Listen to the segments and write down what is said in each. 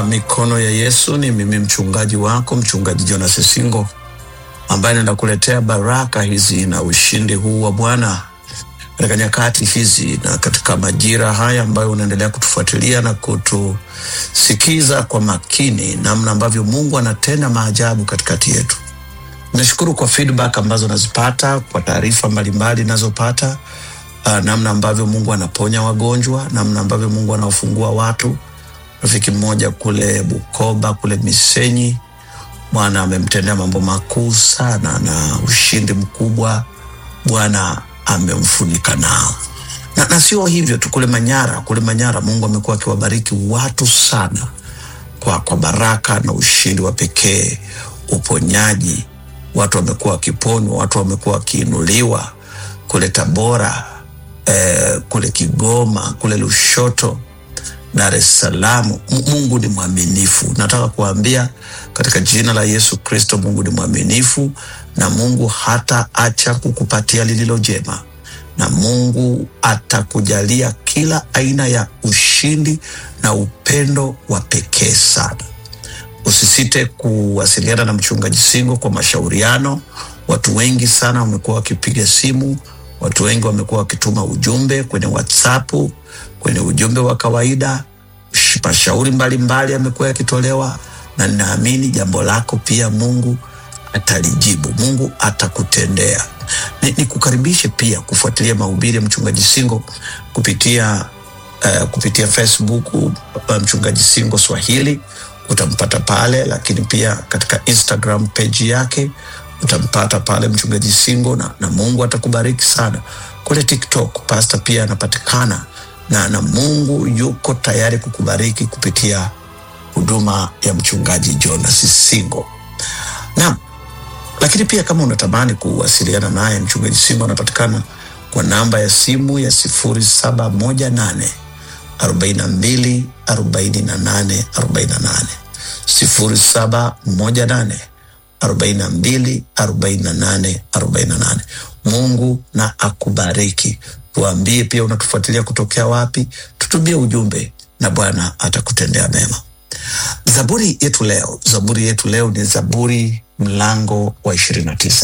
Mikono ya Yesu ni mimi mchungaji wako mchungaji Jonas Singo ambaye naenda kuletea baraka hizi na ushindi huu wa Bwana katika nyakati hizi na katika majira haya ambayo unaendelea kutufuatilia na kutusikiza kwa makini, namna ambavyo Mungu anatenda maajabu katikati yetu. Nashukuru kwa feedback ambazo nazipata, kwa taarifa mbalimbali nazopata, uh, namna ambavyo Mungu anaponya wagonjwa, namna ambavyo Mungu anaofungua watu. Rafiki mmoja kule Bukoba kule Misenyi, Bwana amemtendea mambo makuu sana na ushindi mkubwa Bwana amemfunika nao na, na sio hivyo tu, kule Manyara, kule Manyara Mungu amekuwa akiwabariki watu sana kwa, kwa baraka na ushindi wa pekee, uponyaji. Watu wamekuwa wakiponywa, watu wamekuwa wakiinuliwa kule Tabora, eh, kule Kigoma, kule Lushoto, Dar es Salaam. M- Mungu ni mwaminifu. Nataka kuambia katika jina la Yesu Kristo, Mungu ni mwaminifu na Mungu hata acha kukupatia lililo jema, na Mungu atakujalia kila aina ya ushindi na upendo wa pekee sana. Usisite kuwasiliana na mchungaji Singo kwa mashauriano. Watu wengi sana wamekuwa wakipiga simu, watu wengi wamekuwa wakituma ujumbe kwenye WhatsApp, kwenye ujumbe wa kawaida. Sh- Mashauri mbalimbali yamekuwa yakitolewa, na ninaamini jambo lako pia Mungu atalijibu, Mungu atakutendea. Ni, ni kukaribishe pia kufuatilia mahubiri ya mchungaji Singo kupitia uh, kupitia Facebook uh, mchungaji Singo Swahili utampata pale, lakini pia katika Instagram page yake utampata pale mchungaji Singo na, na Mungu atakubariki sana. Kule TikTok pasta pia anapatikana na, na Mungu yuko tayari kukubariki kupitia huduma ya mchungaji Jonas Singo. Naam, lakini pia kama unatamani kuwasiliana naye mchungaji Singo anapatikana kwa namba ya simu ya sifuri saba moja nane arobaini na mbili arobaini na nane arobaini na nane sifuri saba moja nane arobaini na mbili arobaini na nane arobaini na nane. Mungu na akubariki. Tuambie pia unatufuatilia kutokea wapi, tutumie ujumbe na Bwana atakutendea mema. Zaburi yetu leo, zaburi yetu leo ni Zaburi mlango wa ishirini na tisa.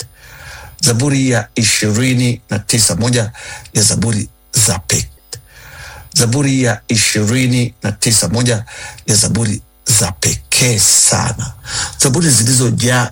Zaburi ya ishirini na tisa, moja ya zaburi za pekee Zaburi ya ishirini na tisa, moja ya zaburi za pekee sana, zaburi zilizojaa